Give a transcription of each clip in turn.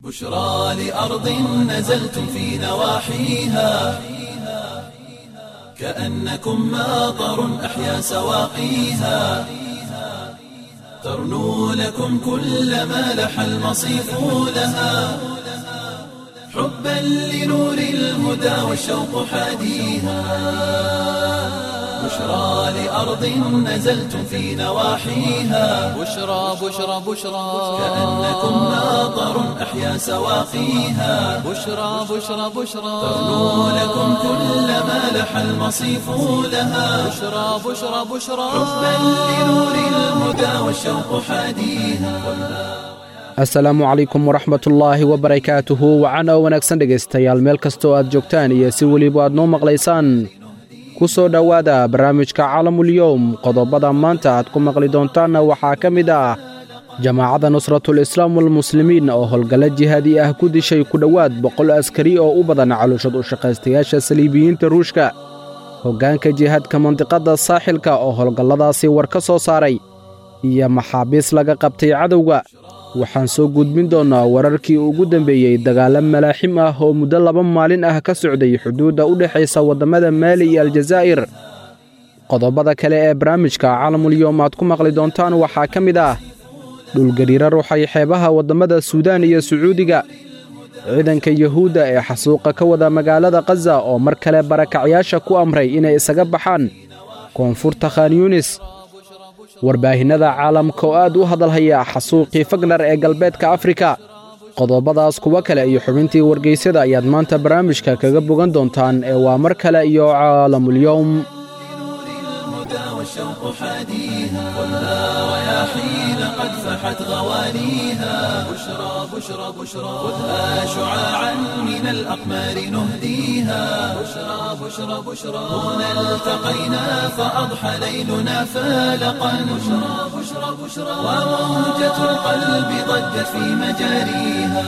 بشرى لأرض نزلتم في نواحيها كأنكم ماطر أحيا سواقيها ترنو لكم كل ما لح المصيف لها حبا لنور الهدى والشوق حاديها بشرى لأرض نزلتم في نواحيها بشرى بشرى بشرى كأنكم ماطر أحيا سواقيها بشرى بشرى بشرى ترنو لكم كل ما لح المصيف لها بشرى بشرى بشرى حبا لنور الهدى والشوق حاديها asalaamu calaykum waraxmatullaahi wabarakaatuhu wacan oo wanaagsan dhegaystayaal meel kastoo aad joogtaan iyo si weliba aad noo maqlaysaan ku soo dhowaada barnaamijka caalamulyoom qodobada maanta aad ku maqli doontaanna waxaa ka mid ah jamaacadda nusratul islaam walmuslimiin oo howlgalla jihaadi ah ku dishay ku dhowaad boqol askari oo u badan calooshad u shaqaystayaasha saliibiyiinta ruushka hoggaanka jihaadka mandiqadda saaxilka oo howlgalladaasi war ka soo saaray iyo maxaabiis laga qabtay cadowga waxaan soo gudbin doonnaa wararkii ugu dambeeyey dagaalla malaaxim ah oo muddo laba maalin ah ka socday xuduudda u dhexaysa waddamada maali iyo aljazaa'ir qodobada kale ee barnaamijka caalamulyoom aad ku maqli doontaan waxaa ka mid ah dhulgariira ruuxay xeebaha waddamada suudaan iyo sacuudiga ciidanka yuhuudda ee xasuuqa ka wada magaalada khaza oo mar kale barakacyaasha ku amray inay isaga baxaan koonfurta khan yunis warbaahinnada caalamka oo aad u hadalhaya xasuuqii fagnar ee galbeedka afrika qodobadaas kuwo kale iyo xubintii wargeysyada ayaad maanta barnaamijka kaga bogan doontaan ee waa mar kale iyo caalamulyoom لنور الهدى والشوق حاديها خذها رياحين قد فحت غوانيها بشرى بشرى بشرى خذها شعاعا من الأقمار نهديها بشرى بشرى بشرى هنا التقينا فأضحى ليلنا فالقا بشرى بشرى بشرى وموجة القلب ضجت في مجاريها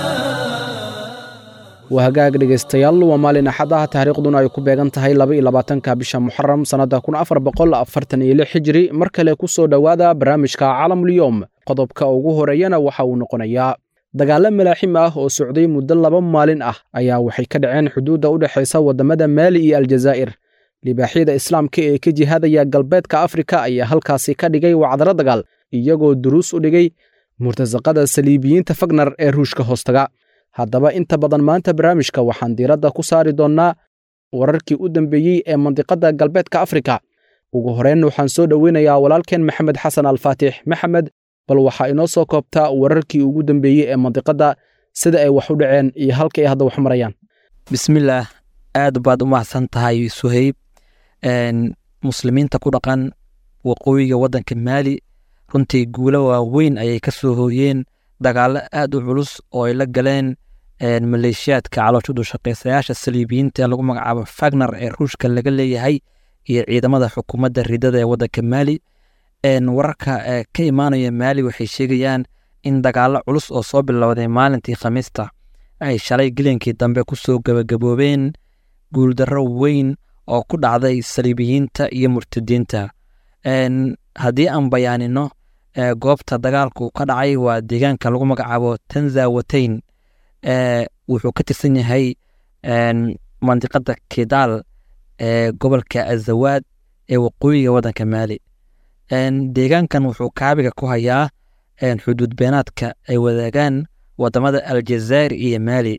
waa hagaag dhegaystayaal waa maalin axadaha taariikhduna ay ku beegan tahay laba iyo labaatanka bisha muxaram sannadda kun afar boqol afartan iyo lix xijiri mar kale ku soo dhowaada barnaamijka caalamulyoom qodobka ugu horeeyana waxa uu noqonayaa dagaallo malaaxim ah oo socday muddo laba maalin ah ayaa waxay ka dhaceen xuduudda u dhexaysa waddamada maali iyo aljazaa'ir libaaxyada islaamka ee ka jihaadaya galbeedka afrika ayaa halkaasi ka dhigay wacdaro dagaal iyagoo duruus u dhigay murtasaqada saliibiyiinta fagnar ee ruushka hoostaga haddaba inta badan maanta barnaamijka waxaan diiradda ku saari doonnaa wararkii u dambeeyey ee mandiqadda galbeedka afrika ugu horreyn waxaan soo dhoweynayaa walaalkeen maxamed xasan alfaatix maxamed bal waxaa inoo soo koobtaa wararkii ugu dambeeyey ee mandiqadda sida ay wax u dhaceen iyo halka ay hadda wax marayaan bismillaah aad baad u mahadsan tahay suhayb muslimiinta ku dhaqan waqooyiga waddanka maali runtii guulo waaweyn ayay ka soo hooyeen dagaallo aad u culus oo ay la galeen maleeshiyaadka calooshadu shaqaysayaasha saliibiyiinta ee lagu magacaabo fagner ee ruushka laga leeyahay iyo ciidamada xukuumadda ridada ee waddanka maali wararka ka imaanaya maali waxay sheegayaan in dagaallo culus oo soo bilowday maalintii khamiista ay shalay gelenkii dambe ku soo gebagaboobeen guuldarro weyn oo ku dhacday saliibiyiinta iyo murtadiinta haddii aan bayaanino goobta dagaalku ka dhacay waa deegaanka lagu magacaabo tanzawateyn wuxuu ka tirsan yahay mandiqada kidaal ee gobolka azawaad ee waqooyiga waddanka maali deegaankan wuxuu kaabiga ku hayaa xuduud beenaadka ay wadaagaan wadamada aljazair iyo maali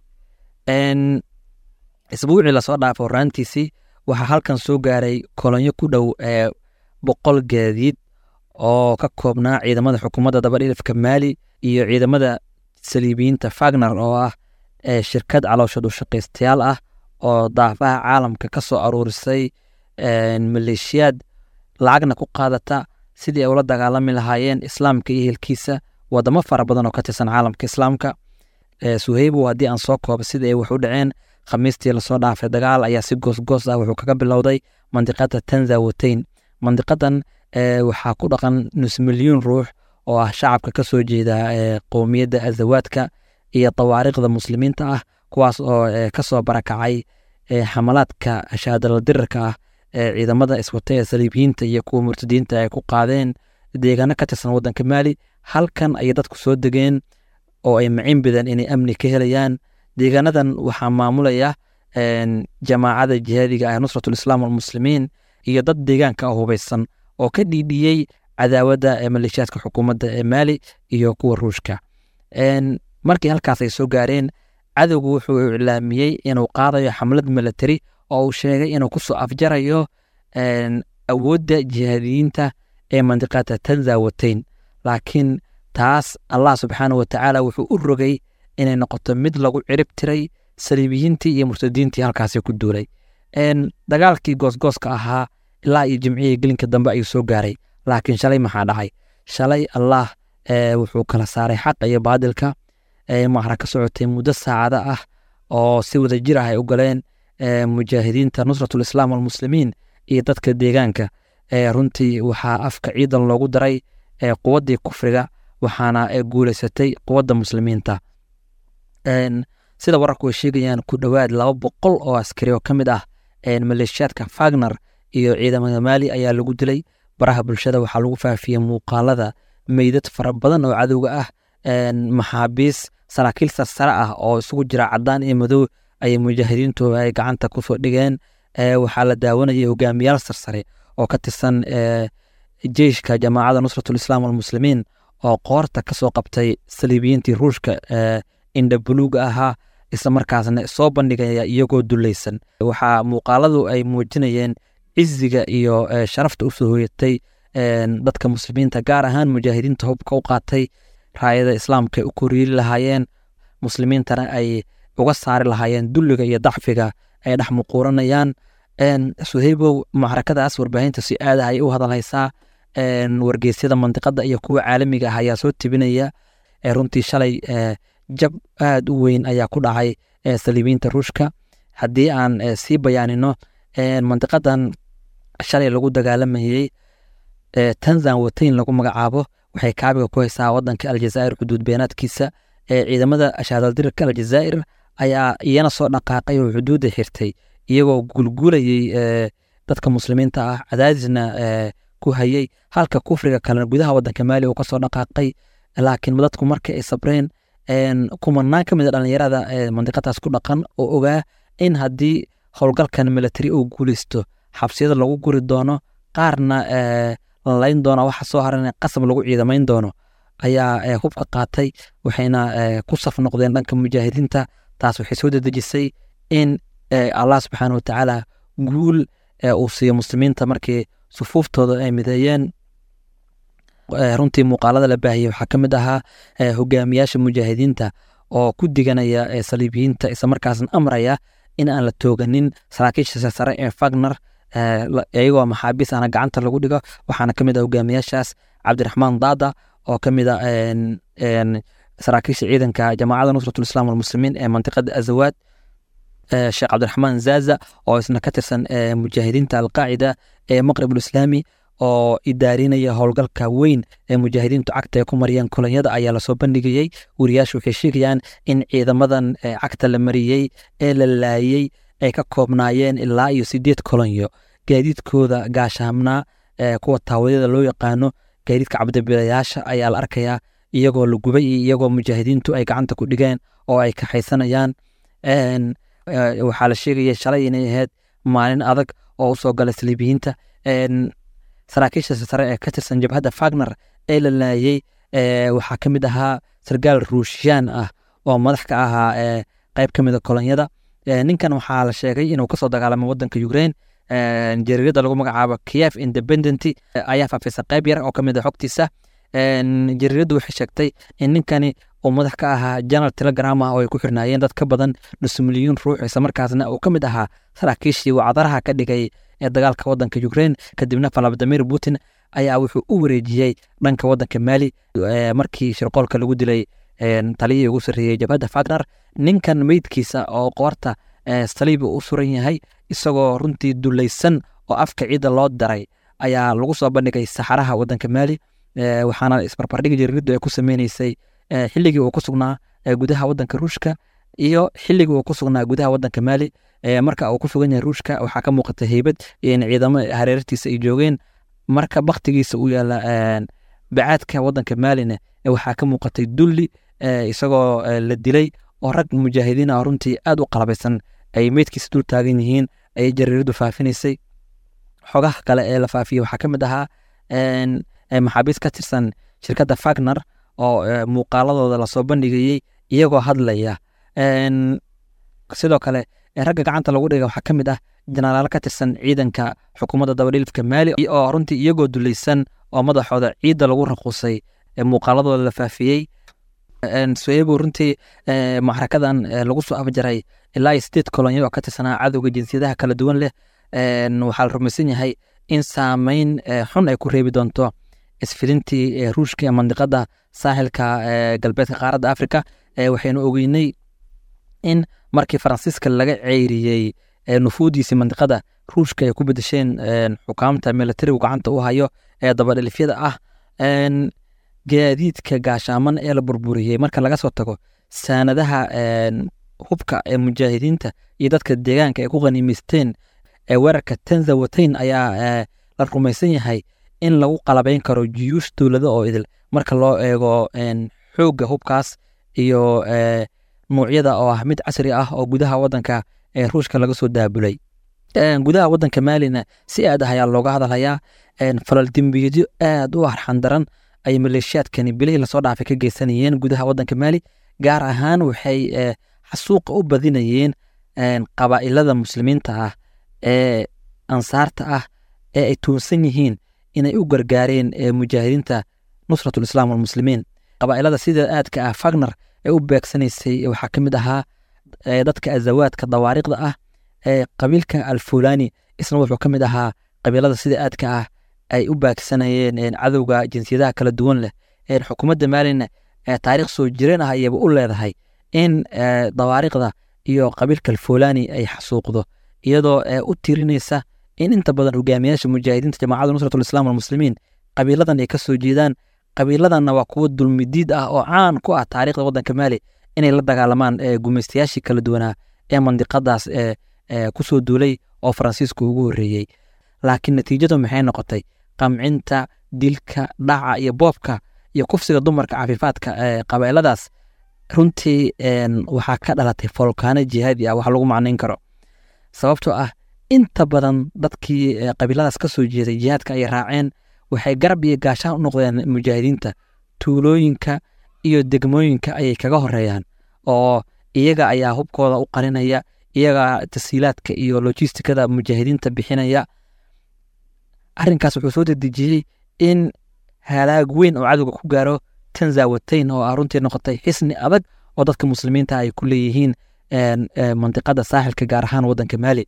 isbuucii lasoo dhaafo horaantiisii waxaa halkan soo gaaray kolonyo ku dhow ee boqol gaadiid oo ka koobnaa ciidamada xukuumadda dabadhilifka maali iyo ciidamada saliibiyiinta fagner oo ah shirkad calooshad u shaqaystayaal ah oo daafaha caalamka ka soo aruurisay maleeshiyaad lacagna ku qaadata sidii ay ula dagaalami lahaayeen islaamka iyo hilkiisa wadamo fara badan oo ka tirsan caalamka islaamka suheybo haddii aan soo kooba sidii ay wax u dhaceen khamiistii lasoo dhaafay dagaal ayaa si goosgoos ah wuxuu kaga bilowday mandiqada tanzawateyn mandiqadan waxaa ku dhaqan nus milyuun ruux oo ah shacabka ka soo jeeda qowmiyadda azawaadka iyo tawaariikhda muslimiinta ah kuwaas oo kasoo barakacay xamalaadka shaadaladirirka ah ee ciidamada iswata ee saliibiyiinta iyo kuwa murtadiinta ay ku qaadeen deegaano ka tirsan waddanka maali halkan ayay dadku soo degeen oo ay macin bideen inay amni ka helayaan deegaanadan waxaa maamulaya jamaacada jihaadiga ah nusratul islaam walmuslimiin iyo dad deegaanka ah hubeysan oo ka dhiidhiyey cadaawadda maleeshiyaadka xukuumadda ee maali iyo kuwa ruushka markii halkaas ay soo gaareen cadowgu wuxuu iclaamiyey inuu qaadayo xamlad milatari oo uu sheegay inuu kusoo afjarayo awoodda jihaadiyiinta ee mandiqada tanzawatayn laakiin taas allah subxaana watacaala wuxuu u rogay inay noqoto mid lagu cirib tiray saliibiyiintii iyo murtadiintii halkaasi ku duulay dagaalkii goosgooska ahaa ilaa iyo jimcihii gelinka dambe ayuu soo gaaray laakiin shalay maxaa dhacay shalay allah wuxuu kala saaray xaqa iyo baadilka macra ka socotay muddo saacada ah oo si wada jir ah ay u galeen mujaahidiinta nusratul islaam walmuslimiin iyo dadka deegaanka runtii waxaa afka ciidan loogu daray quwaddii kufriga waxaana guuleysatay quwadda muslimiinta sida wararku ay sheegayaan ku dhowaad laba boqol oo askari oo ka mid ah maleeshiyaadka fagner iyo ciidamada maali ayaa lagu dilay baraha bulshada waxaa lagu faafiyey muuqaalada meydad fara badan oo cadowga ah maxaabiis saraakiil sarsare ah oo isugu jira cadaan iyo madow ayay mujaahidiintu ay gacanta kusoo dhigeen waxaa la daawanayay hogaamiyaal sarsare oo ka tirsan jeyshka jamaacada nusratul islaam walmuslimiin oo qoorta kasoo qabtay saliibiyiintii ruushka indha buluuga ahaa isla markaasna soo bandhigaya iyagoo dulaysan waxaa muuqaaladu ay muujinayeen ciziga iyo sharafta usoo hoyatay dadka muslimiinta gaar ahaan mujaahidiinta hubka u qaatay raayada islaamka ay u koriiri lahaayeen muslimiintana ay uga saari lahaayeen dulliga iyo dacfiga ay dhex muquuranayaan suheybow macrakadaas warbaahinta si aada ayay u hadalhaysaa wargeysyada mandiqada iyo kuwa caalamiga ah ayaa soo tebinaya runtii shalay jab aad u weyn ayaa ku dhacay saliibiinta ruushka haddii aan sii bayaanino mandiqadan shalay lagu dagaalamayey tanzan watayn lagu magacaabo waxay kaabiga ku haysaa wadanka aljazaa'ir xuduud beenaadkiisa ciidamada ashaadaldirirka aljazaa'ir ayaa iyana soo dhaqaaqay oo xuduudda xirtay iyagoo gulgulayey dadka muslimiinta ah cadaadisna ku hayey halka kufriga kalena gudaha wadanka maali uu kasoo dhaqaaqay laakiin dadku markii ay sabreen kumanaan ka mid a dhallinyarada mandiqadaas ku dhaqan oo ogaa in haddii howlgalkan military uu guuleysto xabsiyada lagu guri doono qaarna lalayn doona waxa soo haran qasab lagu ciidamayn doono ayaa hubka qaatay waxayna ku saf noqdeen dhanka mujaahidiinta taas waxay soo dedejisay in allah subxaana watacaala guul uu siiyo muslimiinta markii sufuuftooda ay mideeyeen runtii muuqaalada la baahiyey waxaa ka mid ahaa hogaamiyaasha mujaahidiinta oo ku diganaya saliibiyiinta islamarkaasna amraya in aan la tooganin saraakiisha sare ee fagner iyagoo maxaabiis ana gacanta lagu dhigo waxaana kamid ah hogaamiyaashaas cabdiraxmaan daada oo kamid a saraakiisha ciidanka jamaacada nusratul islaam walmuslimiin ee mantiqada azawaad sheekh cabdiraxmaan zaza oo isna ka tirsan mujaahidiinta alqaacida ee maqrib ulislaami oo idaarinaya howlgalka weyn ee mujaahidiintu cagta ay ku mariyeen kolonyada ayaa lasoo bandhigayey wariyaashu waxay sheegayaan in ciidamadan cagta la mariyey ee la laayey ay ka koobnaayeen ilaa iyo sideed kolonyo gaadiidkooda gaashaamnaa kuwa taawadyada loo yaqaano gaadiidka cabdibilayaasha ayaa la arkayaa iyagoo la gubay iyo iyagoo mujaahidiintu ay gacanta ku dhigeen oo ay kaxaysanayaan waxaa la sheegaya shalay inay ahayd maalin adag oo usoo galay saliibiyiinta saraakiisha sare ee ka tirsan jabhadda fagner ee la laayey waxaa ka mid ahaa sargaal ruushiyaan ah oo madax ka ahaa qayb ka mid a kolonyada ninkan waxaa la sheegay inuu kasoo dagaalamay wadanka ukraine jariirada lagu magacaabo kiev independent ayaa faafisa qayb yar oo kamid a xogtiisa jariiradu waxay sheegtay in ninkani uu madax ka ahaa janal telegram ah oo ay ku xirnaayeen dad ka badan nus milyuun ruux islamarkaasna uu ka mid ahaa saraakiishii wacdaraha ka dhigay ee dagaalka wadanka ukraine kadibna valadimir putin ayaa wuxuu u wareejiyey dhanka wadanka mali markii shirqoolka lagu dilay taliyihii ugu sarreeyey jabhadda fagner ninkan meydkiisa oo qoorta saliibi u suran yahay isagoo runtii dulaysan oo afka ciidda loo daray ayaa lagu soo bandhigay saxaraha wadanka maali waxaana isbarbardhigi jariiradu ay ku sameyneysay xilligii uu ku sugnaa gudaha wadanka ruushka iyo xilligii uu ku sugnaa gudaha wadanka maali marka uu ku sugan yahay ruushka waxaa ka muuqata heybad iyo in ciidamo hareertiisa ay joogeen marka baktigiisa uu yaala bacaadka wadanka maalina waxaa ka muuqatay dulli isagoo la dilay oo rag mujaahidiin ah runtii aad u qalabaysan ay meydkiisa dul taagan yihiin ayay jariiradu faafinaysay xogaha kale ee la faafiyey waxaa ka mid ahaa maxaabiis ka tirsan shirkadda fagner oo muuqaaladooda lasoo bandhigayey iyagoo hadlaya sidoo kale ragga gacanta lagu dhiga waxaa ka mid ah jenaraalo ka tirsan ciidanka xukuumadda dabadhilifka maali oo runtii iyagoo dulaysan oo madaxooda ciidda lagu raquusay muuqaaladooda la faafiyey soebo runtii maxrakadan lagu soo afjaray ilaa sideed kolonyo oo ka tirsanaa cadowga jinsiyadaha kala duwan leh waxaa la rumaysan yahay in saameyn xun ay ku reebi doonto isfilintii ruushka ee mandiqada saaxilka galbeedka qaaradda africa waxaynu ogeynay in markii faransiiska laga ceyriyey nufuudiisii mandiqada ruushka ay ku bedesheen xukaamta militarigu gacanta u hayo ee dabadhelifyada ah gaadiidka gaashaaman ee la burburiyey marka laga soo tago saanadaha hubka ee mujaahidiinta iyo dadka deegaanka ay ku qaniimeysteen ee weerarka tanza watayn ayaa la rumaysan yahay in lagu qalabayn karo juyuush dowlado oo idil marka loo eego xoogga hubkaas iyo nuucyada oo ah mid casri ah oo gudaha wadanka ee ruushka laga soo daabulay gudaha wadanka maalina si aad ah ayaa looga hadalhayaa falal dembiyeedyo aad u arxan daran ay maleeshiyaadkani bilihii lasoo dhaafay ka geysanayeen gudaha wadanka maali gaar ahaan waxay xasuuqa u badinayeen qabaa'ilada muslimiinta ah ee ansaarta ah ee ay tuunsan yihiin inay u gargaareen mujaahidiinta nusratul islaam walmuslimiin qabaa'ilada sida aadka ah fagner ee u beegsanaysay waxaa ka mid ahaa dadka azawaadka dawaariqda ah ee qabiilka alfulani isna wuxuu ka mid ahaa qabiilada sida aadka ah ay u baagsanayeen cadowga jinsiyadaha kala duwan leh xukuumadda maalina taariikh soo jireen ah ayaba u leedahay in dawaariqda iyo qabiilka alfulani ay xasuuqdo iyadoo u tirinaysa in inta badan hogaamiyaasha mujaahidiinta jamaacadda nusratul islam walmuslimiin qabiiladan ay ka soo jeedaan qabiiladanna waa kuwo dulmidiid ah oo caan ku ah taariikhda waddanka maali inay la dagaalamaan gumaystayaashii kala duwanaa ee mandiqadaas kusoo duulay oo faransiisku ugu horreeyey laakiin natiijadu maxay noqotay qamcinta dilka dhaca iyo boobka iyo kufsiga dumarka cafiifaadka qabailadaas runtii waxaa ka dhalatay folkaano jihaadi ah wax lagu macnayn karo sababtoo ah inta badan dadkii qabiiladaas ka soo jeeday jihaadka ay raaceen waxay garab iyo gaashaan u noqdeen mujaahidiinta tuulooyinka iyo degmooyinka ayay kaga horeeyaan oo iyaga ayaa hubkooda u qarinaya iyaga tasiilaadka iyo logistikada mujaahidiinta bixinaya arrinkaas wuxuu soo dedejiyey in halaag weyn oo cadowga ku gaaro tanzawatayn oo ah runtii noqotay xisni adag oo dadka muslimiinta ay ku leeyihiin mandiqada saaxilka gaar ahaan wadanka maali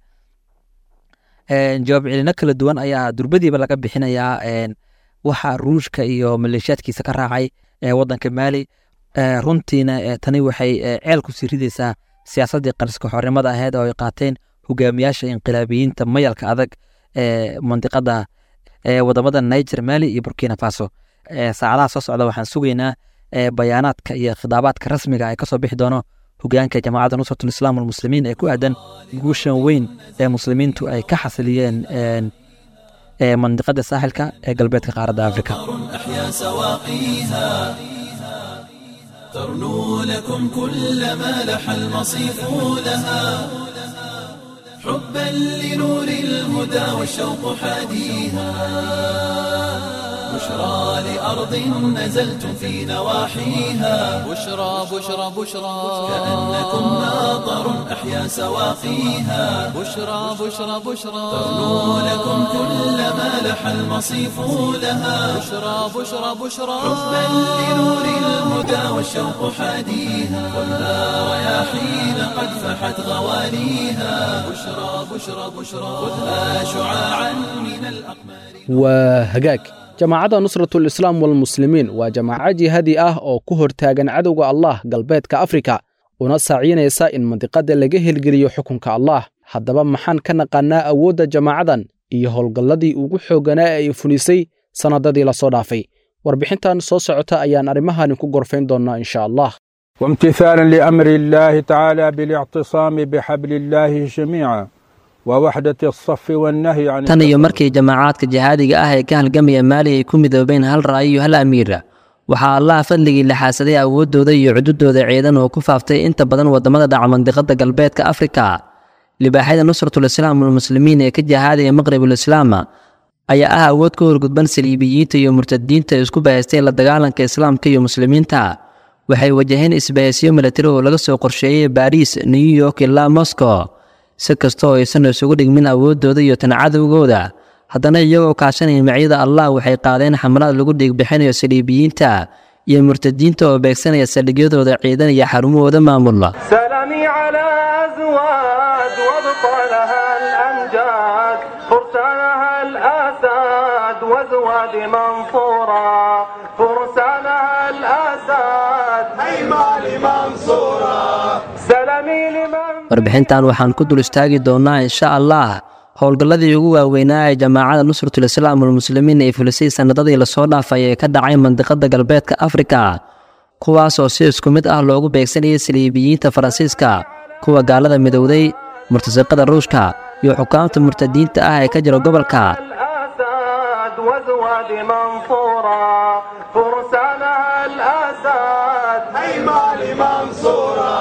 jawaab celino kala duwan ayaa durbadiiba laga bixinayaa waxa ruushka iyo maleeshiyaadkiisa ka raacay wadanka maali runtiina tani waxay ceel ku sii ridaysaa siyaasaddii qariska xornimada aheyd oo ay qaateen hogaamiyaasha inqilaabiyiinta mayalka adag ee mandiqada wadamada niger mali iyo burkina faso saacadaha soo socda waxaan sugaynaa bayaanaadka iyo khidaabaadka rasmiga ay kasoo bixi doono hogaanka jamaacadda nusratul islaam walmuslimiin ee ku aadan guushan weyn ee muslimiintu ay ka xasiliyeen mandiqada saaxilka ee galbeedka qaaradda afrika أحيا سواقيها ترنو لكم كل ما لح المصيف لها حبا لنور الهدى والشوق حاديها بشرى لأرض نزلتم في نواحيها بشرى بشرى بشرى كأنكم ناظر أحيا سواقيها بشرى بشرى بشرى ترنو لكم كل ما لح المصيف لها بشرى بشرى بشرى حبا لنور الهدى والشوق حاديها خذها رياحين قد فحت غواليها بشرى بشرى بشرى خذها شعاعا من الأقمار waa hagaag jamaacadda nusratul islaam walmuslimiin waa jamaaco jihadi ah oo ku hortaagan cadowga allah galbeedka afrika una saaciinaysa in mandiqadda laga helgeliyo xukunka allah haddaba maxaan ka naqaannaa awoodda jamaacadan iyo howlgalladii ugu xoogganaa ee ay funisay sannadadii lasoo dhaafay warbixintan soo socota ayaan arrimahani ku gorfayn doonnaa insha allah وامتثالا لامر الله تعالى بالاعتصام بحبل الله جميعا ووحده الصف والنهي عن tan iyo markii jamaacaadka jihaadiga ah ee ka halgamaya maali ay ku midoobeen hal ra'yi iyo hal amiira waxaa allaha fadligii laxaasaday awooddooda iyo cududooda ciidan oo ku faaftay inta badan waddamada dhaca mandiqada galbeedka afrika libaaxyada nusratul islaam walmuslimiin ee ka jihaadaya maqribul islaam ayaa ah awood ka horgudban saliibiyiinta iyo murtadiinta isku bahaystay la dagaalanka islaamka iyo muslimiinta waxay wajaheen isbahaysiyo milatari oo laga soo qorsheeyey baariis new york ilaa moscow si kasta oo aysan isugu dhigmin awooddooda iyo tan cadowgooda haddana iyagoo kaashanaya macyada allah waxay qaadeen xamlad lagu dhiigbixinayo saliibiyiinta iyo murtadiinta oo beegsanaya saldhigyadooda ciidan iyo xarumahooda maamula سلامي على أزواج وابطالها الأمجاد فرسانها الأساد وزواد منصورا فرسانها الأساد أيمان منصورا سلامي لمن warbixintan waxaan ku dul istaagi doonnaa insha allah howlgalladii ugu waaweynaa ee jamaacada nusratul islaam walmuslimiin ay fulisay sannadadii lasoo dhaafay ee ka dhacay mandiqada galbeedka afrika kuwaas oo si isku mid ah loogu beegsanayay saliibiyiinta faransiiska kuwa gaalada midowday murtasiqada ruushka iyo xukaamta murtadiinta ah ee ka jira gobolka الأسد وزواد منصورا فرسانها الأسد أيمان منصورا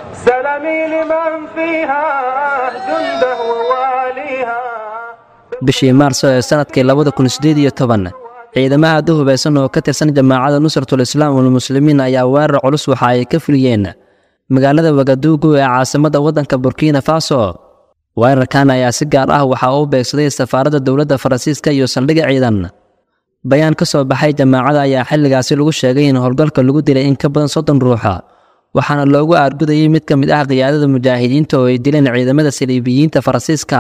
سلامي لمن فيها جنده وواليها bishii maarso ee sanadkii labada kun sideed iyo toban ciidamo aad u hubaysan oo ka tirsan jamaacada nusratul islaam walmuslimiin ayaa weerar culus waxa ay ka fuliyeen magaalada wagaduugu ee caasimadda waddanka burkina faso weerarkan ayaa si gaar ah waxa uu beegsaday safaaradda dowladda faransiiska iyo saldhigga ciidan bayaan ka soo baxay jamaacada ayaa xilligaasi lagu sheegay in howlgalka lagu dilay in ka badan soddon ruuxa waxaana loogu aargudayay mid ka mid ah qiyaadada mujaahidiinta oo ay dileen ciidamada saliibiyiinta faransiiska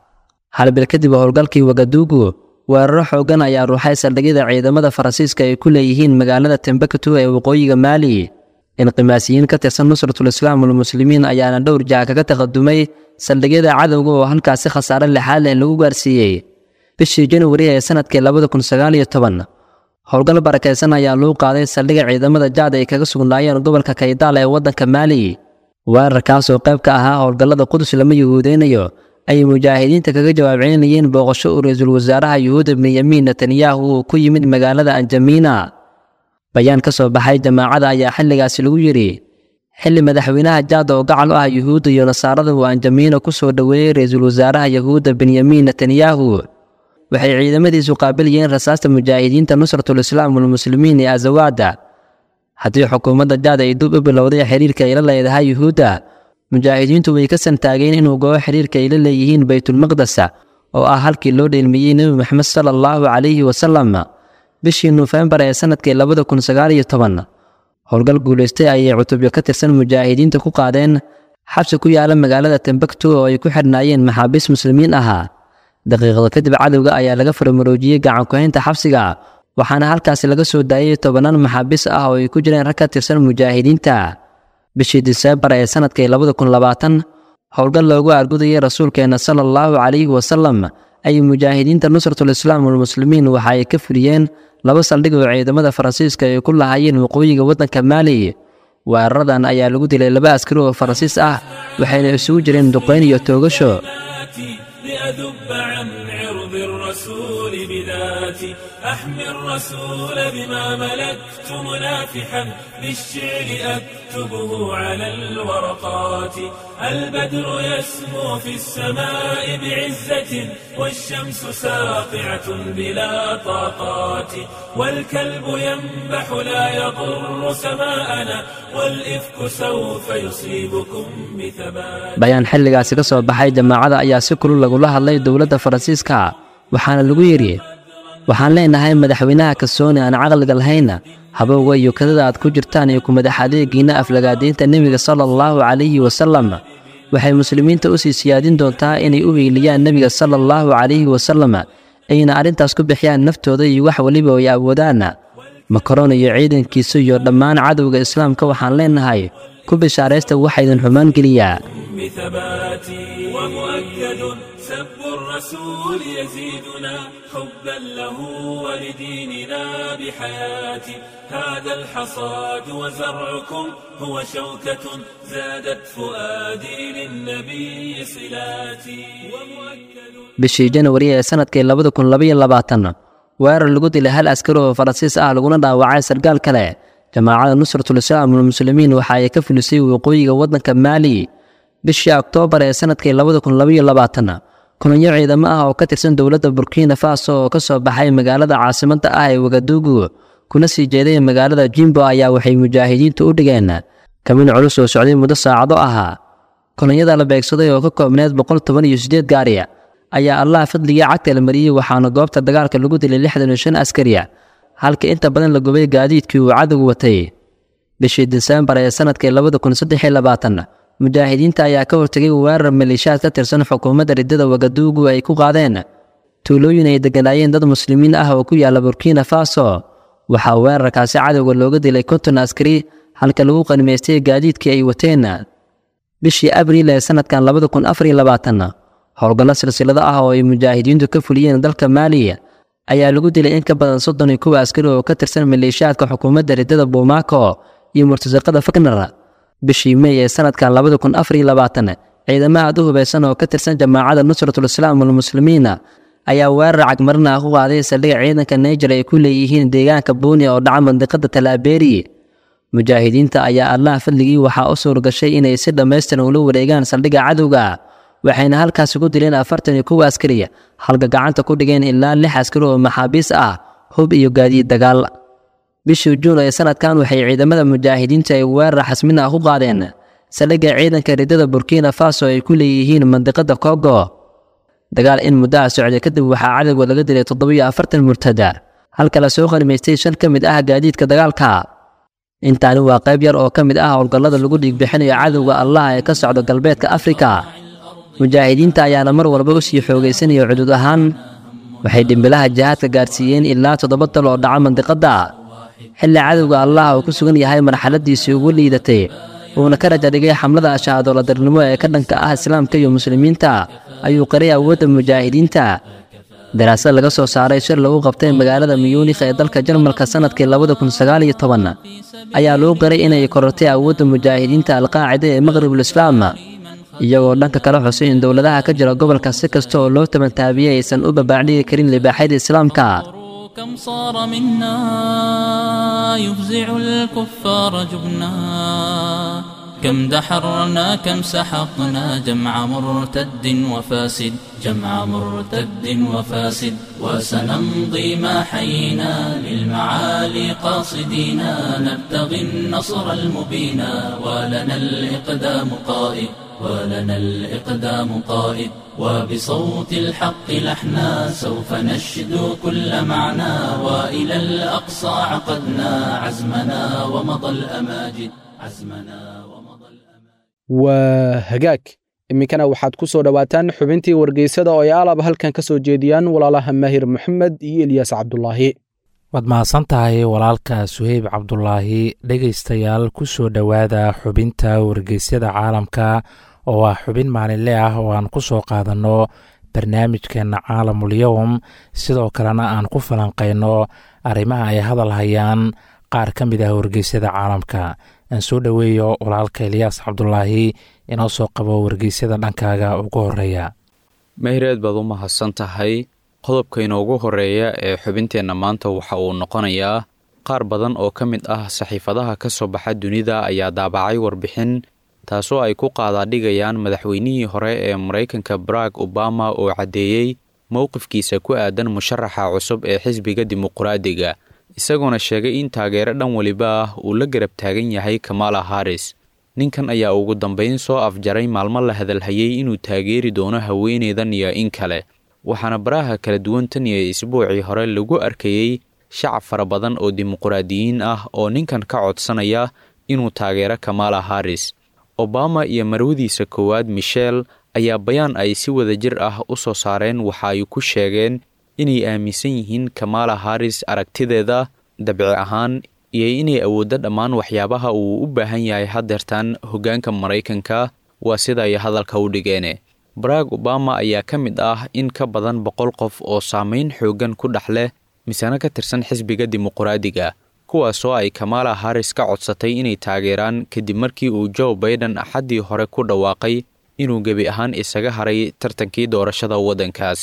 halbil kadib howlgalkii wagaduugu weeraro xoogan ayaa ruuxay saldhigyada ciidamada faransiiska ay ku leeyihiin magaalada tembakatu ee waqooyiga maali inqimaasiyiin ka tirsan nusratul islaam walmuslimiin ayaana dhowr jaha kaga taqadumay saldhigyada cadowga oo halkaasi khasaare lixaad leh lagu gaarsiiyey bishii januari ee sanadkii labada kun sagaal iyo toban howlgal barakaysan ayaa lagu qaaday saldhigga ciidamada jaad ay kaga sugnaayeen gobolka kaydaal ee waddanka maali weerarkaas oo qayb ka ahaa howlgallada qudus lama yuhuudeynayo ayay mujaahidiinta kaga jawaab celinayeen booqasho uu ra-iisul wasaaraha yuhuuda benyamin netanyahu uu ku yimid magaalada anjamiina bayaan ka soo baxay jamaacada ayaa xilligaasi lagu yidhi xilli madaxweynaha jaada oo gacal u ah yuhuudda iyo nasaarada uu anjamiina ku soo dhoweeyey ra-iisul wasaaraha yuhuudda benyamin netanyahu waxay ciidamadiisu qaabilayeen rasaasta mujaahidiinta nusratul islaam walmuslimiin ee azawaada haddii xukuumadda jaad ay dub u bilowday xiriirka ay la leedahay yuhuudda mujaahidiintu way ka santaageen inuu goo xiriirka ay la leeyihiin baytulmaqdes oo ah halkii loo dheelmiyey nebi moxamed sala allahu calayhi wasalam bishii nofembar ee sanadkii labada kun sagaal iyo toban howlgal guulaystay ayay cutubyo ka tirsan mujaahidiinta ku qaadeen xabsi ku yaala magaalada tembaktu oo ay ku xidhnaayeen maxaabiis muslimiin ahaa daqiiqada kadib cadowga ayaa laga farmaroojiyey gacankuhaynta xabsiga waxaana halkaasi laga soo daayey tobanaan maxaabiis ah oo ay ku jireen rag ka tirsan mujaahidiinta bishii diseembar ee sanadkii labada kun labaatan howlgal loogu argudayay rasuulkeenna sala allahu calayhi wasalam ayay mujaahidiinta nusratul islaam walmuslimiin waxa ay ka fuliyeen laba saldhig oo ciidamada faransiiska ay ku lahaayeen waqooyiga waddanka maali weeraradan ayaa lagu dilay laba askari oo faransiis ah waxayna isugu jireen duqayn iyo toogasho لأذب عن عرض الرسول بذاتي أحمي الرسول بما ملكت منافحا للشعر أكتبه على الورقات البدر يسمو في السماء بعزة والشمس ساطعة بلا طاقات والكلب ينبح لا يضر سماءنا والإفك سوف يصيبكم بثبات bayaan xilligaasi ka soo baxay jamaacada ayaa si kulul lagula hadlay dowladda faransiiska waxaana lagu yidhi waxaan leenahay madaxweynaha kalsooni aan caqliga lahayna habowga iyo kadada aad ku jirtaan iyo kumadax adeegiinna aflagaadaynta nebiga sala allahu calayhi wasalam waxay muslimiinta u sii siyaadin doontaa inay u hiiliyaan nebiga sala allahu calayhi wasalam ayna arrintaas ku bixiyaan naftooda iyo wax weliba ay awoodaan makaron iyo ciidankiisa iyo dhammaan cadowga islaamka waxaan leenahay ku bishaaraysta waxaydin xumaan geliyaa بثبات ومؤكد سب الرسول يزيدنا حبا له ولديننا بحياتي هذا الحصاد وزرعكم هو شوكة زادت فؤادي للنبي صلاتي ومؤكد bishii janwari ee sanadkii labada kun labaiyo labaatan weerar lagu dilay hal askari oo faransiis ah laguna dhaawacay sargaal kale jamaacada nusratul islaam walmuslimiin waxa ay ka fulisay waqooyiga waddanka maali bishii oktoobar ee sanadkii labada kun labaiyo labaatan kulanyo ciidamo ah oo ka tirsan dowladda burkina faso oo ka soo baxay magaalada caasimadda ah ee wagadugu kuna sii jeeday magaalada jimbo ayaa waxay mujaahidiintu u dhigeen kamin culus oo socday muddo saacado ahaa kolonyada la beegsaday oo ka koobneed boqol toban iyo siddeed gaariya ayaa allah fadligii cagta la mariyey waxaana goobta dagaalka lagu dilay lixdan iyo shan askariya halka inta badan la gubay gaadiidkii uu cadowgu watay bishii disembar ee sanadkii labada kun saddex iyo labaatan mujaahidiinta ayaa ka hortegay weerar maleeshiyaad ka tirsan xukuumadda riddada wagaduugu ay ku qaadeen tuulooyin ay degganaayeen dad muslimiin ah oo ku yaalla burkina faso waxaa weerarkaasi cadowga looga dilay konton askari halka lagu qanimaystay gaadiidkii ay wateen bishii abriil ee sanadkan labada kun afar iyo labaatan howlgallo silsilado ah oo ay mujaahidiintu ka fuliyeen dalka maaliya ayaa lagu dilay in ka badan soddon iyo kuwa askari oo ka tirsan maleeshiyaadka xukuumadda riddada buumaako iyo murtasaqada fakner bishii mey ee sanadkan labada kun afar iyo labaatan ciidamo aad u hubaysan oo ka tirsan jamaacada nusratul islaam walmuslimiin ayaa weerar cagmarina ah ku qaaday saldhigga ciidanka naijer ay ku leeyihiin deegaanka buuni oo dhaca mandiqada talaaberi mujaahidiinta ayaa allah fadligii waxaa u suurgashay inay si dhammaystiran ula wareegaan saldhigga cadowga waxayna halkaasi ku dileen afartan iyo kow askari halka gacanta ku dhigeen ilaa lix askari oo maxaabiis ah hub iyo gaadiid dagaal bishii juun ee sanadkan waxay ciidamada mujaahidiinta ay weerar xasmin ah ku qaadeen saldhigga ciidanka riddada burkina faso ay ku leeyihiin mandiqada kogo dagaal in muddaha socday kadib waxaa cadowga laga dilay toddobiyo afartan murtada halka la soo qanimaystay shan ka mid ah gaadiidka dagaalka intaani waa qayb yar oo ka mid ah howlgallada lagu dhiigbixinayo cadowga allah ee ka socda galbeedka afrika mujaahidiinta ayaana mar walba u sii xoogaysanaya cudud ahaan waxay dhimbilaha jihaadka gaarsiiyeen ilaa toddoba dal oo dhaca mandiqadda xilli cadowga allah uu ku sugan yahay marxaladiisii ugu liidatay uuna ka raja dhigay xamlada ashaadooladarnimo ee ka dhanka ah islaamka iyo muslimiinta ayuu qiray awoodda mujaahidiinta daraasad laga soo saaray shir lagu qabtay magaalada miyuunikh ee dalka jarmalka sanadkii labada kun sagaal iyo toban ayaa lagu qiray inay korortay awoodda mujaahidiinta alqaacida ee maqribul islaam iyagoo dhanka kale xusay in dowladaha ka jira gobolka si kasta oo loo tabantaabiyey aysan u babaacdhigi karin libaaxyada islaamka كم صار منا يفزع الكفار جبنا كم دحرنا كم سحقنا جمع مرتد وفاسد جمع مرتد وفاسد وسنمضي ما حيينا للمعالي قاصدين نبتغي النصر المبين ولنا الإقدام قائد ولنا الإقدام قائد وبصوت الحق لحنا سوف نشدو كل معنى وإلى الأقصى عقدنا عزمنا ومضى الأماجد عزمنا ومضى الأماجد waa hagaag iminkana waxaad ku soo dhowaataan xubintii wargeysada oo ay alab halkan ka soo jeediyaan walaalaha maahir moxamed iyo elyaas cabdulaahi waad mahadsan tahay walaalka suheyb cabdulaahi dhegaystayaal ku soo dhowaada xubinta wargeysyada caalamka oo ah xubin maalinle ah oo aan ku soo qaadanno barnaamijkeenna caalamulyowm sidoo kalena aan ku falanqayno arrimaha ay hadal hayaan qaar ka mid ah wargeysyada caalamka aan soo dhoweeyo walaalka eliyaas cabdulaahi inoo soo qabo wargeysyada dhankaaga ugu horeeya mahreed baad u mahadsan tahay qodobka inoogu horeeya ee xubinteenna maanta waxa uu noqonayaa qaar badan oo ka mid ah saxiifadaha ka soo baxa dunida ayaa daabacay warbixin taasoo ay ku qaadaadhigayaan madaxweynihii hore ee maraykanka barack obama oo caddeeyey mowqifkiisa ku aadan musharaxa cusub ee xisbiga dimuqraadiga isagoona sheegay in taageero dhan weliba ah uu la garab taagan yahay kamala haris ninkan ayaa ugu dambayn soo afjaray maalmo la hadalhayey inuu taageeri doono haweeneydan iyo in kale waxaana baraha kala duwan tan iyo isbuucii hore lagu arkayey shacab fara badan oo dimuqraadiyiin ah oo ninkan ka codsanaya inuu taageero kamala haris obama iyo marwadiisa koowaad michel ayaa bayaan ay si wada jir ah u soo saareen waxa ay ku sheegeen inay aaminsan yihiin kamala haris aragtideeda dabci ahaan iyo inay awooddo dhammaan waxyaabaha uu u baahan yahay haddeertan hoggaanka maraykanka waa sida ay hadalka u dhigeene barack obama ayaa ka mid ah in ka badan boqol qof oo saameyn xooggan ku dhex leh misano ka tirsan xisbiga dimuqraadiga kuwaasoo ay kamala haris ka codsatay inay taageeraan kadib markii uu joe baiden axaddii hore ku dhawaaqay inuu gebi ahaan isaga haray tartankii doorashada waddankaas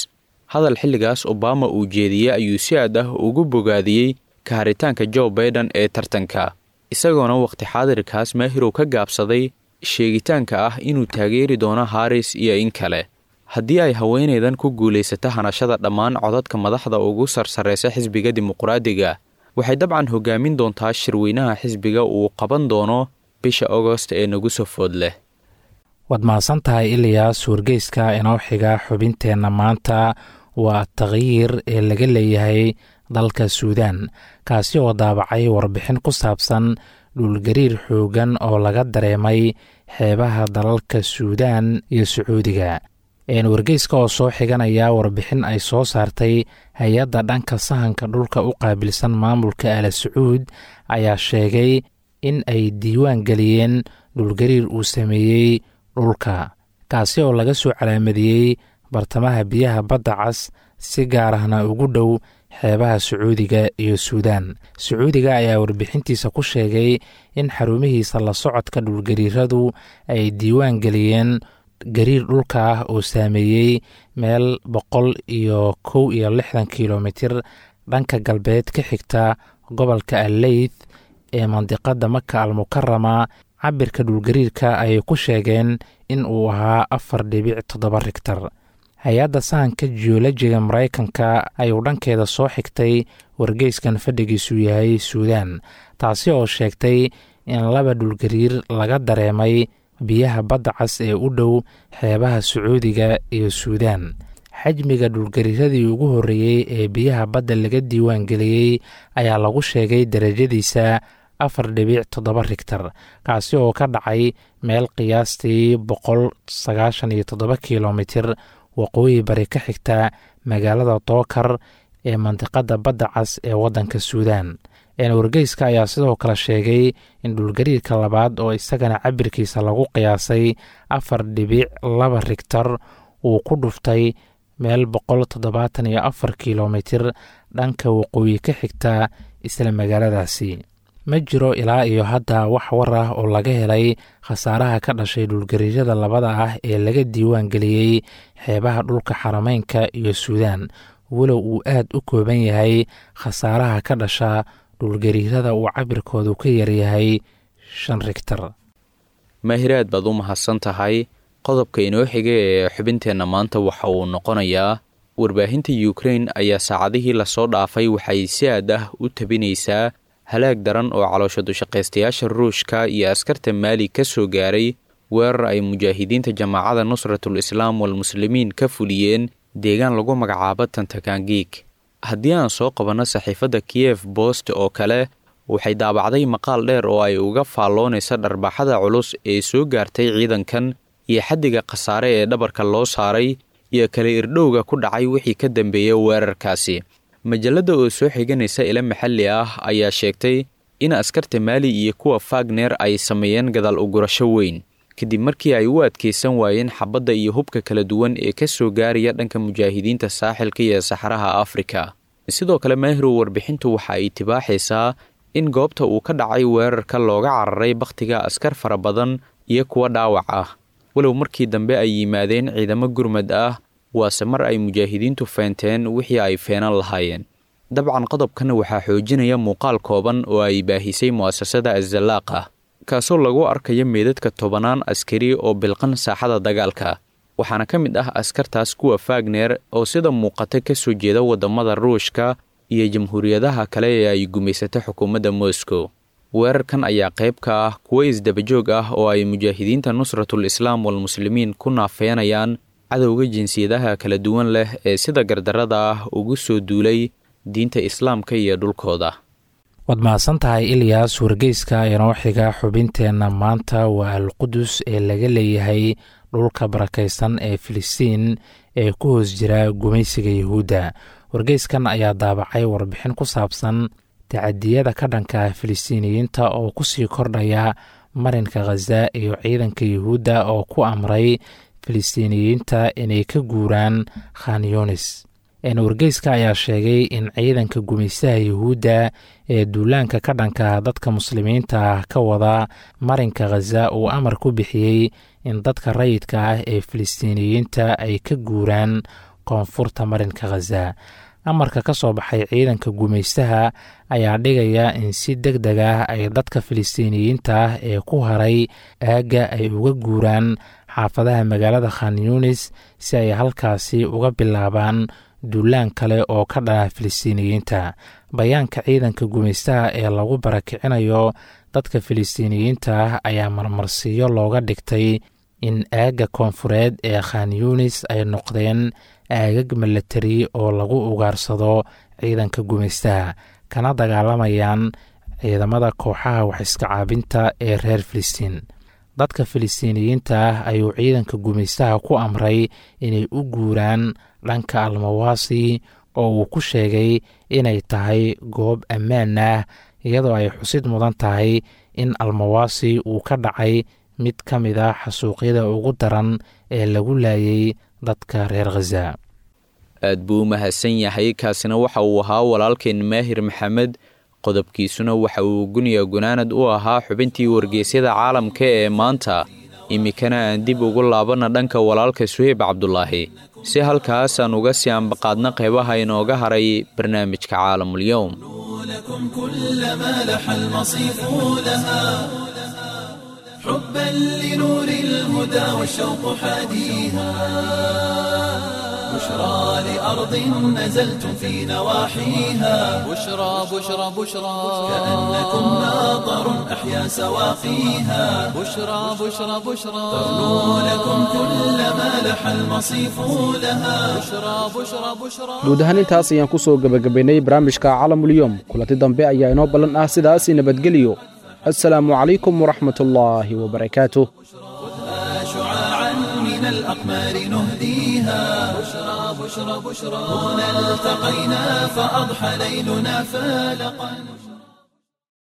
hadal xilligaas obama uu jeediyey ayuu si aad ah ugu bogaadiyey kaharitaanka joe baiden ee tartanka isagoona wakhti xaadirkaas maahirow ka gaabsaday sheegitaanka ah inuu taageeri doono haris iyo in kale haddii ay haweenaydan ku guulaysato hanashada dhammaan codadka madaxda ugu sarsarraysa xisbiga dimuqraadiga waxay dabcan hogaamin doontaa shirweynaha xisbiga uu qaban doono bisha agost ee nagu soo food leh waad mahadsan tahay ilyaas wargeyska inoo xiga xubinteenna maanta waa takyiir ee laga leeyahay dalka suudaan kaasi oo daabacay warbixin ku saabsan dhulgariir xoogan oo laga dareemay xeebaha dalalka suudaan iyo sacuudiga wargeyska oo soo xiganaya warbixin ay soo saartay hay-adda dhanka sahanka dhulka u qaabilsan maamulka ala sacuud ayaa sheegay in ay diiwaan geliyeen dhulgariir uu sameeyey dhulka kaasi oo laga soo calaamadiyey bartamaha biyaha badda cas si gaar ahna ugu dhow xeebaha sacuudiga iyo suudaan sacuudiga ayaa warbixintiisa ku sheegay in xarumihiisa la socodka dhulgariiradu ay diiwaan geliyeen gariir dhulka ah oo saameeyey meel boqol iyo kow iyo lixdan kilomitir dhanka galbeed ka xigta gobolka alleyth ee mandiqada maka almukarama cabirka dhulgariirka ayay ku sheegeen in uu ahaa afar dhibic toddoba rigtar hay-adda sahanka jiolojiga maraykanka ayuu dhankeeda soo xigtay wargeyskan fadhigiisu yahay suudaan taasi oo sheegtay in laba dhulgariir laga dareemay biyaha badda cas ee u dhow xeebaha sacuudiga iyo suudaan xajmiga dhulgariiradii ugu horreeyey ee biyaha badda laga diiwaan geliyey ayaa lagu sheegay darajadiisa afar dhibic toddoba rigtar kaasi oo ka dhacay meel qiyaastii boqol sagaashan iyo toddoba kilomitir waqooyi bari ka xigta magaalada dookar ee mandiqada badda cas ee waddanka suudaan wargeyska ayaa sidoo kale sheegay in dhulgariirka labaad oo isagana cabirkiisa lagu qiyaasay afar dhibic laba rigtar uu ku dhuftay meel boqol toddobaatan iyo afar kilomitir dhanka waqooyi ka xigta isla magaaladaasi ma jiro ilaa iyo hadda wax war ah oo laga helay khasaaraha ka dhashay dhulgariirada labada ah ee laga diiwaan geliyey xeebaha dhulka xarameynka iyo suudaan walow uu aad u kooban yahay khasaaraha ka dhasha dhulgariirada uu cabirkoodu ka yaryahay shan rigtar maahiraad baad u mahadsan tahay qodobka inoo xiga ee xubinteenna maanta waxa uu noqonayaa warbaahinta yukrain ayaa saacadihii lasoo dhaafay waxay si aad ah u tabinaysaa halaag daran oo caloosha dushaqaystayaasha ruushka iyo askarta maali ka soo gaaray weerar ay mujaahidiinta jamaacada nusratul islaam walmuslimiin ka fuliyeen deegaan lagu magacaabo tantakangiig haddii aan soo qabanno saxiifadda kiyef bost oo kale waxay daabacday maqaal dheer oo ay uga faalloonaysa dharbaaxada culus ee soo gaartay ciidankan iyo xaddiga khasaare ee dhabarka loo saaray iyo kala irdhowga ku dhacay wixii ka dambeeyey weerarkaasi majalladda oo soo xiganaysa ila maxalli ah ayaa sheegtay in askarta maali iyo kuwa fagner ay sameeyeen gadaal ugurasho weyn kadib markii ay u adkaysan waayeen xabadda iyo hubka kala duwan ee ka soo gaaraya dhanka mujaahidiinta saaxilka iyo saxaraha afrika sidoo kale maahirow warbixintu waxa ay tibaaxaysaa in goobta uu ka dhacay weerarka looga cararay bakhtiga askar fara badan iyo kuwa dhaawac ah walow markii dambe ay yimaadeen ciidamo gurmad ah waase mar ay mujaahidiintu feenteen wixii ay feenan lahaayeen dabcan qodobkan waxaa xoojinaya muuqaal kooban oo ay baahisay mu'asasada azalaaq ah kaasoo lagu arkayo meedadka tobanaan askari oo bilqan saaxada dagaalka waxaana ka mid ah askartaas kuwa fagner oo sida muuqata ka soo jeeda waddamada ruushka iyo jamhuuriyadaha kale ee ay gumaysata xukuumadda moscow weerarkan ayaa qayb ka ah kuwo isdabajoog ah oo ay mujaahidiinta nusratul islaam walmuslimiin ku naafeenayaan cadowga jinsiyadaha kala duwan leh ee sida gardarada ah ugu soo duulay diinta islaamka iyo dhulkooda waad mahadsan tahay ilyas wargeyska inoo xiga xubinteenna maanta waa alqudus ee laga leeyahay dhulka barakaysan ee filistiin ee ku hoos jira gumaysiga yuhuudda wargeyskan ayaa daabacay warbixin ku saabsan tacadiyada ka dhanka filistiiniyiinta oo kusii kordhaya marinka khaza iyo ciidanka yuhuudda oo ku amray filistiiniyiinta inay ka guuraan khan yunis wargeyska ayaa sheegay in ciidanka gumaysaha yuhuudda ee duulaanka ka dhanka dadka muslimiinta ah ka wada marinka khaza uu amar ku bixiyey in dadka rayidka ah ee filistiiniyiinta ay ka guuraan koonfurta marinka khaza amarka ka soo baxay ciidanka gumaystaha ayaa dhigaya in si deg deg ah ay dadka filistiiniyiinta ah ee ku haray aagga ay uga guuraan xaafadaha magaalada khan yunis si ay halkaasi uga bilaabaan duulaan kale oo ka dhana filistiiniyiinta bayaanka ciidanka gumaystaha ee lagu barakicinayo dadka filistiiniyiinta ah ayaa marmarsiyo looga dhigtay in aagga koonfureed ee khan yunis ay noqdeen aagag milatari oo lagu ugaarsado ciidanka gumaystaha kana dagaalamayaan ciidamada kooxaha wax iska caabinta ee reer filistiin dadka filistiiniyiinta ah ayuu ciidanka gumaystaha ku amray inay u guuraan dhanka almawaasi oo uu ku sheegay inay tahay goob ammaan ah iyadoo ay xusid mudan tahay in almawaasi uu ka dhacay mid ka mid a xasuuqyada ugu daran ee lagu laayay dadka reer khaza aad buu u mahadsan yahay kaasina waxa uu ahaa walaalkeen maahir maxamed qodobkiisuna waxa uu guniya gunaanad u ahaa xubintii wargeysyada caalamka ee maanta iminkana aan dib ugu laabanna dhanka walaalka suheyb cabdulaahi si halkaas aan uga sii ambaqaadna qeybaha inooga haray barnaamijka caalamulyowm لكم كل ما لح المصيف لها حبا لنور الهدى والشوق حاديها بشرى لأرض نزلتم في نواحيها بشرى بشرى بشرى كأنكم ناظر أحيا سواقيها بشرى بشرى بشرى تغنو لكم كل ما لح المصيف لها بشرى بشرى بشرى guud ahaan intaas ayaan ku soo gebagabaynay barnaamijka caalamulyoom kulanti dambe ayaa inoo ballan ah sidaasi nabadgeliyo assalaamu calaykum waraxmatullaahi wabarakaatuh خذها شعاعا من الأقمار نهديها بشرى بشرى بشرى هنا التقينا فأضحى ليلنا فالقا